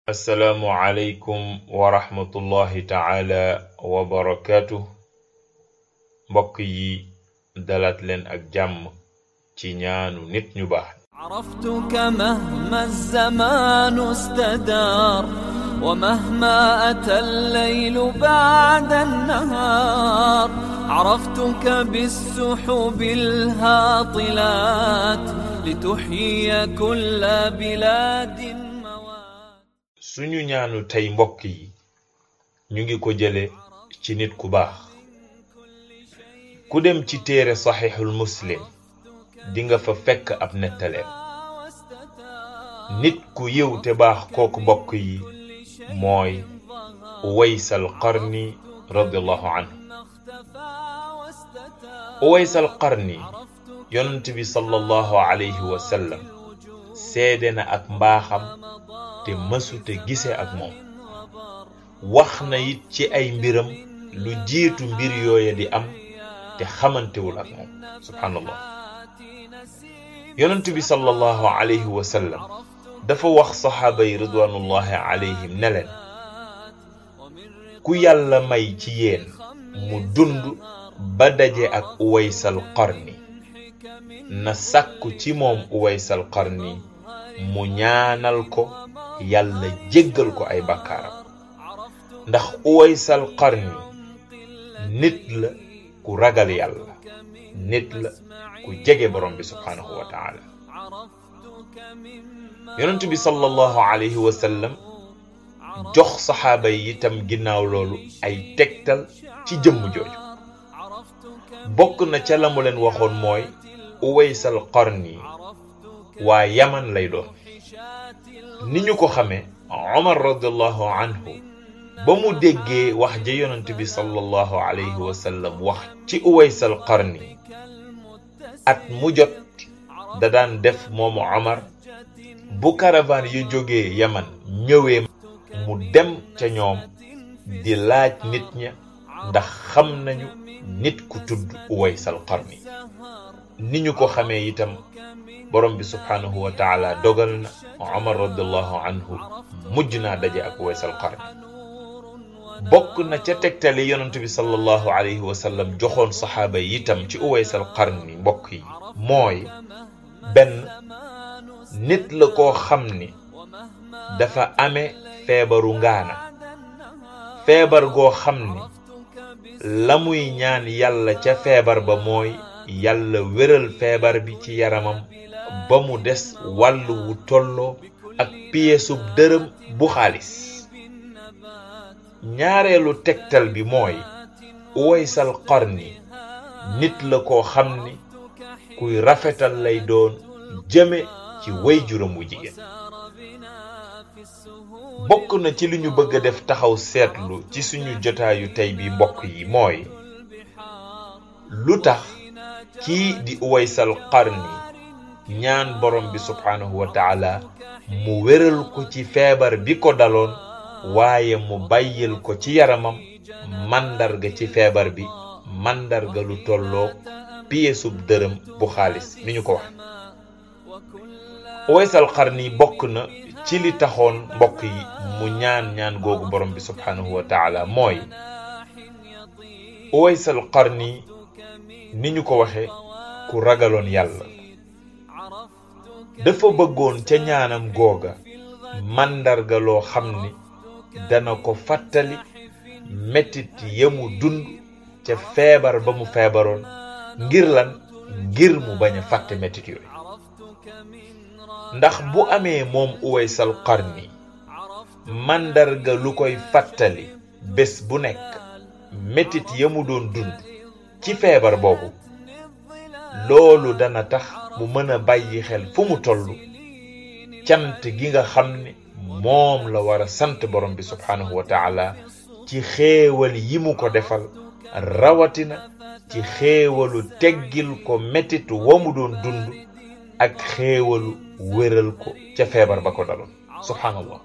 assalaamu aleykum wa rahmatullahi taala wa barakaatu mbokk yi dalaat leen ak jàmm ci ñaanu nit ñu baax عرفتك مهما الزمان استدار ومهما أتى الليل بعد النهار عرفتك بالسحب الهاطلات لتحيي كل بلاد موات suñu ñaanu tey mbokk yi ñu ngi ko jële ci nit ku baax ku dem ci téere saxiixul muslim di nga fa fekk ab nettaleem nit ku yiw te baax kooku mbokk yi mooy uwaysal qarni radiallahu anhu uwaysal qarni yonent bi sallallahu alayhi wa sallam seede na ak mbaaxam te mësute gise ak moom wax na it ci ay mbiram lu jiitu mbir yooya di am te xamantewul ak moom subhanallah yonent bi sallallahu alayhi wa sallam dafa wax saxaaba yi ridwanullahi alayhim ne leen ku yàlla may ci yéen mu dund ba daje ak uwaysal qarni na sàkku ci moom uwaysal qarni mu ñaanal ko yàlla jéggal ko ay bakkaaram ndax uwaysal qarni nit la ku ragal yàlla nit la ku jege borom bi subhaanahu wa taala yonent bi sallallahu alayhi wa sallam jox saxaaba yi itam ginnaaw loolu ay tegtal ci jëmm jooju bokk na ca la mu leen waxoon mooy uwaysal qarni waa yaman lay doon ni ñu ko xamee omar radiallahu anhu ba mu déggee wax ja yonent bi sallallahu alayhi wa sallam wax ci uwaysal qarni at mu jot da daan def moomu omar bu caravane yu jógee yaman ñëwee mu dem ca ñoom di laaj nit ña ndax xam nañu nit ku tudd uwaysal qarni ni ñu ko xamee itam borom bi subhaanahu wa taala dogal na omar radiallahu anhu mujj naa daje ak uwaysal qarni bokk na ca tegtali yonent bi sallallahu alayhi wa sallam joxoon saxaaba yi itam ci uwaysal qarni mbokk yi mooy benn nit la koo xam ni dafa amee feebaru ngaana feebar goo xam ni la muy ñaan yàlla ca feebar ba mooy yàlla wéral feebar bi ci yaramam ba mu des wàll wu tolloo ak piyeesub dërëm bu xaalis ñaareelu tegtal bi mooy uwaysal qarni nit la koo xam ni kuy rafetal lay doon jëme ci way juram wu jigéen bokk na ci li ñu bëgg a def taxaw seetlu ci suñu jotaayu tey bi mbokk yi mooy lu tax kii di uwaysal qarni ñaan borom bi subhaanahu wa taala mu wéral ko ci feebar bi ko daloon waaye mu bàyyil ko ci yaramam màndarga ci feebar bi màndarga lu tolloo piyeesub dërëm bu xaalis ni ñu ko wax uwaysal qarni bokk na ci li taxoon mbokk yi mu ñaan ñaan googu borom bi subhaanahu wa taala mooy uwaysal qarni ni ñu ko waxe ku ragaloon yàlla dafa bëggoon ca ñaanam googa màndarga loo xam ni dana ko fàttali metit yamu dund ca feebar ba mu feebaroon ngir lan ngir mu bañ a fàtte metit yooyu ndax bu amee moom uwaysal qarni màndarga lu koy fàttali bés bu nekk metit yamu doon dund ci feebar boobu loolu dana tax mu mën a bàyyi xel fu mu toll cant gi nga xam ne moom la war a sant borom bi subhaanahu wa taala ci xéewal yi mu ko defal rawatina ci xéewalu teggil ko metit wa mu doon dund ak xéewalu wéral ko ca feebar ba ko daloon subhaanallah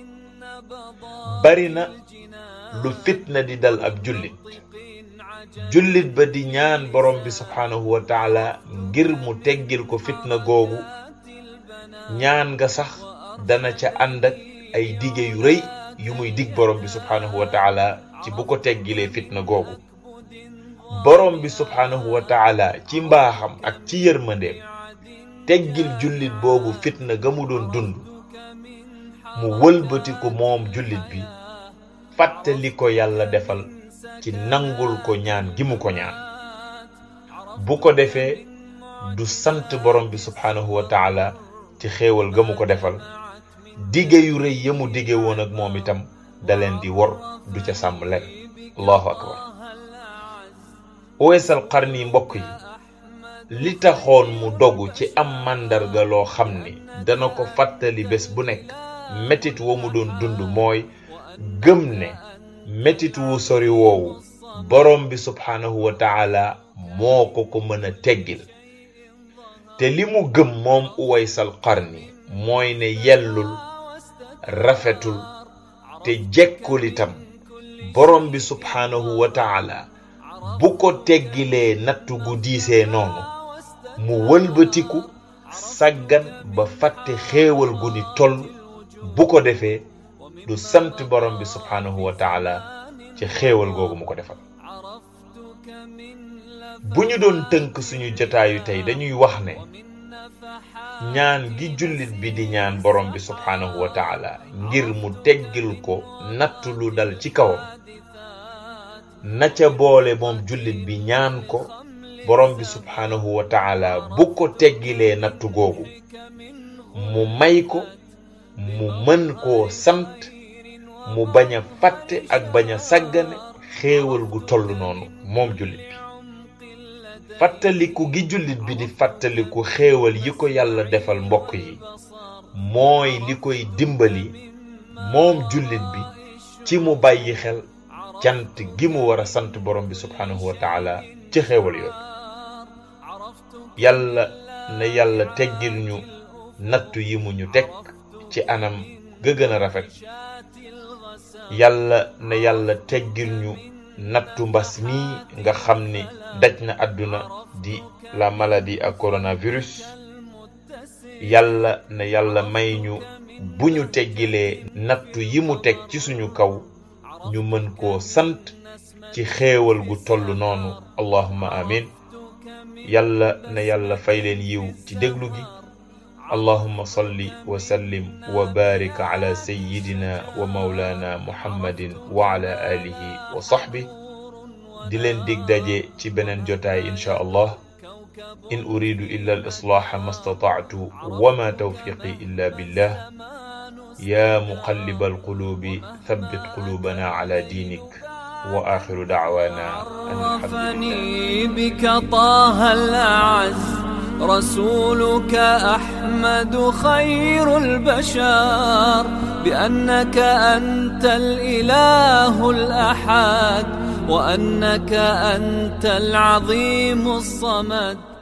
bari na lu fitna di dal ab jullit jullit ba di ñaan borom bi subhaanahu wa taala ngir mu teggil ko fitna googu ñaan nga sax dana ca ànd ak ay dige yu rëy yu muy dig borom bi subhaanahu wa taala ci bu ko teggilee fitna googu borom bi subhaanahu wa taala ci mbaaxam ak ci yërmandeem teggil jullit boobu fitna ga mu doon dund mu wëlbatiku moom jullit bi fàttali ko yàlla defal ci nangul ko ñaan gi mu ko ñaan bu ko defee du sant borom bi subhaanahu wa taala ci xéewal ga mu ko defal dige yu rëy ya mu dige woon ak moom itam da leen di wor du ca sàmm leen allahu akbar Uways al Qarni mbokk yi li taxoon mu dogu ci am màndarga loo xam ni dana ko fàttali bés bu nekk metit wa mu doon dund mooy gëm ne metit wu sori woowu borom bi subhaanahu wa taala moo ko ko mën a teggil te li mu gëm moom Uways al Qarni mooy ne yellul rafetul te jekkul itam borom bi subhaanahu wa taala bu ko teggilee nattu gu diisee noonu mu wëlbatiku sàggan ba fàtte xéewal gu ni toll bu ko defee du sant borom bi subhaanahu wa taala ci xéewal googu mu ko defal bu ñu doon tënk suñu jotaayu tey dañuy wax ne ñaan gi jullit bi di ñaan borom bi subhaanahu wa taala ngir mu teggil ko natt lu dal ci kawam na ca boole moom jullit bi ñaan ko borom bi subhaanahu wa taala bu ko teggilee nattu googu mu may ko mu mën koo sant mu bañ a fàtte ak bañ a sàggane xéewal gu toll noonu moom jullit bi fàttaliku gi jullit bi di fàttaliku xéewal yi ko yàlla defal mbokk yi mooy li koy dimbali moom jullit bi ci mu bàyyi xel cant gi mu war a sant borom bi subhaanahu wa taala ci xéewal yooyu yàlla na yàlla teggil ñu nattu yi mu ñu teg ci anam ga gën a rafet yàlla na yàlla teggil ñu nattu mbas mii nga xam ni daj na àdduna di la maladie ak coronavirus yàlla na yàlla may ñu bu ñu teggilee nattu yi mu teg ci suñu kaw ñu mën koo sant ci xéewal gu toll noonu allahumma amin yàlla na yàlla fay leen yiw ci déglu gi allahumma salli wa sallim wa barik ala sayyidina wa mawlana muhammadin wa ala alihi wa sahbi di leen dig daje ci beneen jotaay insha allah in uridu illa al islaha ma stata'tu wa ma tawfiqi illa billah يا مقلب القلوب ثبت قلوبنا على دينك وآخر دعوانا أن الحمد عرفني بك طه الأعز رسولك أحمد خير البشر بأنك أنت الإله الأحد وأنك أنت العظيم الصمد